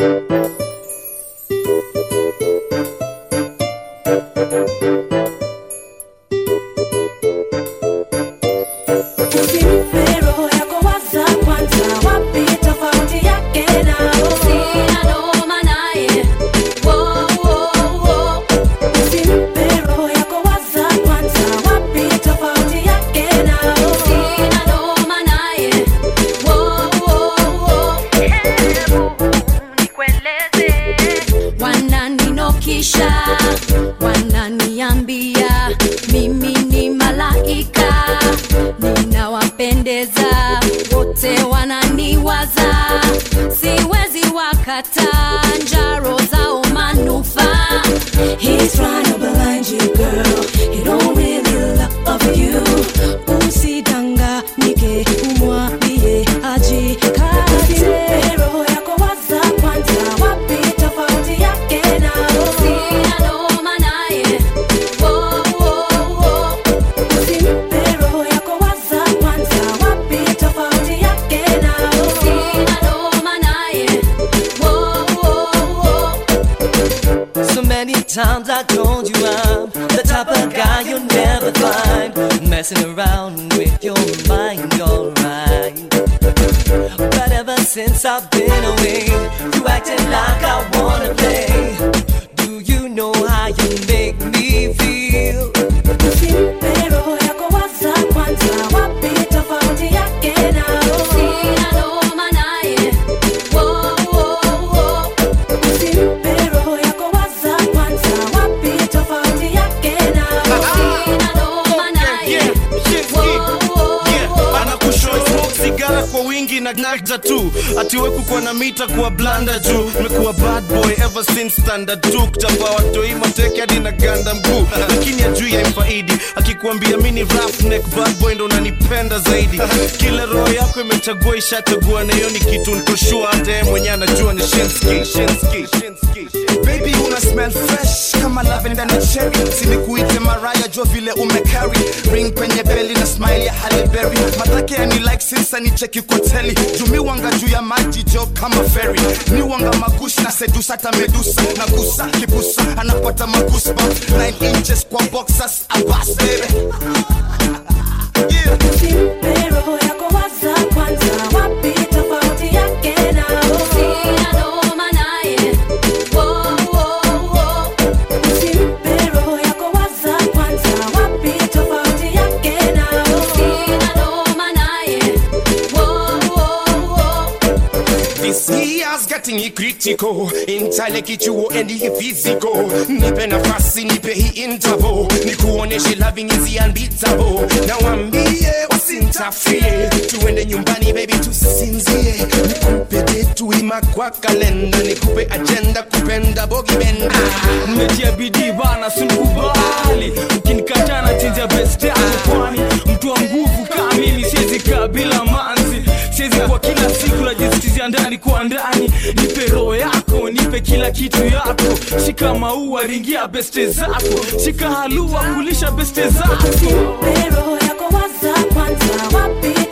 Usimpe roho yako waza kwanza, wapi tofauti yake nao? Sina noma naye. Wo, wo, wo. Usimpe roho yako waza kwanza, wapi tofauti yake nao? Sina noma naye. Wo, wo, wo. Wananinokisha, wananiambia mimi ni malaika, ninawapendeza wote, wananiwaza, siwezi wakata njaro zao manufaa. He's trying to blind you, girl. He don't really love you. Usidanganyike, umwambie ajikate. Usimpe roho yako waza kwanza, wapi tofauti yake nao? Sina noma naye. Wo, wo, wo. Usimpe roho yako waza kwanza, wapi tofauti yake nao? Sina noma naye. Wo, wo, wo. So many times I told you I'm the type of guy you'll never find messing around with your mind, alright. But ever since I've been away, you acting like I wanna play. Do you know how you make me feel? Usimpe roho yako waza kwanza, wapi tofauti yake nao? Sina noma naye. Wo, wo, wo. Usimpe roho yako waza kwanza, wapi tofauti yake nao? Sina noma naye. Wo, wo, wo. anakushow smoke sigara kwa wingi na nagza tu atiwe kukuwa na mita kuwa blanda juu mekuwa bad boy ever since standard 2 kuchapa watoi mateke hadi na ganda mguu lakini ajui yaimfaidi akikuambia mini roughneck bad boy ndo unanipenda zaidi kila roho yako imechagua ishachagua na hiyo ni kitu nikoshua hata yeye mwenye anajua ni shenski shenski shenski baby una smell fresh kama lavenda na cherry sinikuite maraya jo vile umecarry ring kwenye beli na smile ya Halle Berry matake yani like sinsa ni cheki koteli jumi wanga juu ya maji jo kama ferry ni wanga magushi na sedusa hata medusa na gusa kibusa anapata magusba 9 inches kwa boxers abas baby yeah. Usimpe roho yako waza kwanza, wapi tofauti yake nao? Sina noma naye. Wo, wo, wo. Usimpe roho yako waza kwanza, wapi tofauti yake nao? Sina noma naye. Wo, wo, wo. This year's getting critical intellectual and physical nipe nafasi nipe hii interval nikuoneshe loving is unbeatable na wambie wasintafie tuende nyumbani baby tusinzie nikupe detu ima kwa kalenda nikupe agenda kupenda bogi benda mmetia bidii bana sinikubali ukinikataa na chinja best yako kwani mtu wa nguvu kaa mimi siwezi kaa bila manzi siwezi kwa kila siku najisikizia ndani kwa ndani nipe roho yako nipe kila kitu yako shika maua ringia beste zako shika halua kulisha beste zako Usimpe roho yako waza kwanza, wapi